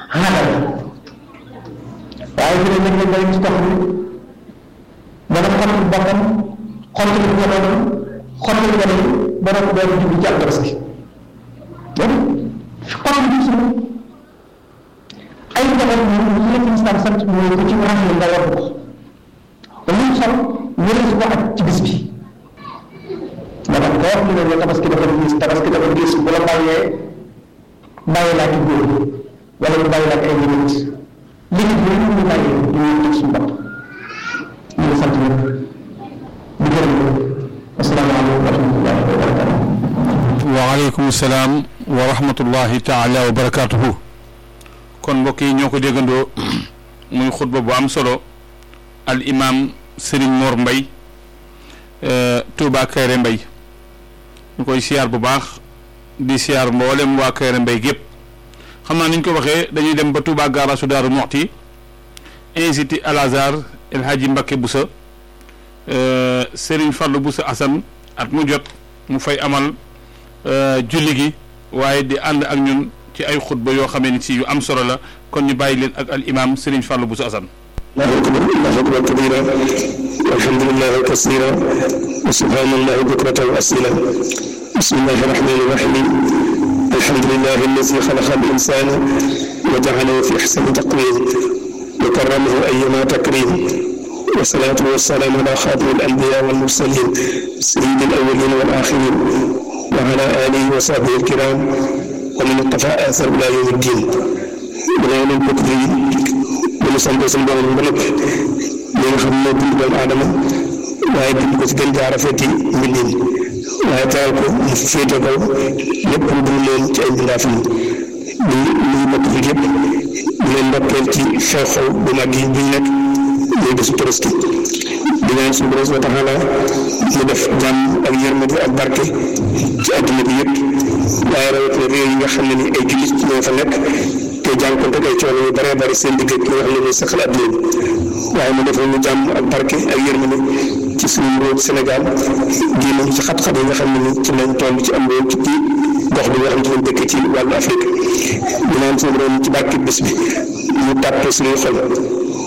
xaaral waaye fi ne nag lañ ci tax ni dana xottil boppam xottil njabootam xottil gone yi ba noppi doon jublu ci ak tabaski donc xottil bi suñu ay njaboot moom li la ci islam sant mooy ku ci ràññee nga war ko ba mu sol wërees ko ak ci bis bi moo tax koo xam ne tabaski dafa gis tabaski dafa gis bu la bàyyee bàyyi laa ci góor wala mu bàyyi laa ci ay nit limite bi ñu bàyyi ñu ñu teg suñu bopp ñu ngi sant ñëpp di gërëm ñëpp asalaamaaleykum wa rahmatullahi wa barakatuh waaleykum salaam wa rahmatullahi taala wa barakatuhu kon mbokk yi ñoo ko déggandoo muy xutba bu am solo al imam Serigne Mor Mbay Touba Kayre Mbay ñu koy siyaar bu baax di siyaar mboolem waa Kayre Mbay gépp xam naa ni ñu ko waxee dañuy dem ba Touba gaarasu Daaru Muxti institut Al Azhar El Hadji Mbacké Boussa Serigne Fallou Boussa Assane at mu jot mu fay amal julli gi waaye di ànd ak ñun ci ay xutba yoo xamee ni si yu am solo la kon ñu bàyyi leen ak al imam Serigne Fallou Boussa Assane الله أكبر الله أكبر كبيرا والحمد لله كثيرا وسبحان الله بكرة وأصيلا بسم الله الرحمن الرحيم الحمد لله الذي خلق الإنسان وجعله في أحسن تقويم وكرمه أيما تكريم والصلاة والسلام على خاتم الأنبياء والمرسلين سيد الأولين والآخرين وعلى آله وصحبه الكرام ومن اقتفى آثر إلى يوم الدين من يوم البكر bu ñu sant suñu borom ba noppi li nga xam ne bind doomu aadama waaye bind ko ci gën jaar rafeti mbindin waaye teral ko mu féete kaw lépp lu dul leen ci ay mbindaaf yi di nuyu mbokk fi yëpp di leen ndokkeel ci xew-xew bu mag yi bu ñu nekk muy bésu Tabaski di ñaan suñu borom subhanahu wa taala mu def jàmm ak yërmande ak barke ci àdduna bi yëpp waaye rawatina réew yi nga xam ne ni ay jullit ñoo fa nekk te jànkonte ay coono yu bëree bëri seen digg ki nga xam ne ni saxal àdduna bi waaye mu defal ñu jàmm ak barke ak yërmande ci suñu réew Sénégal génn ci xat-xat yi nga xam ne ni ci lañ toll ci am réew ci gox bi nga xam ci lañ dëkk ci wàllu Afrique ñu naan suñu borom ci barke bés bi mu tàppe suñuy xol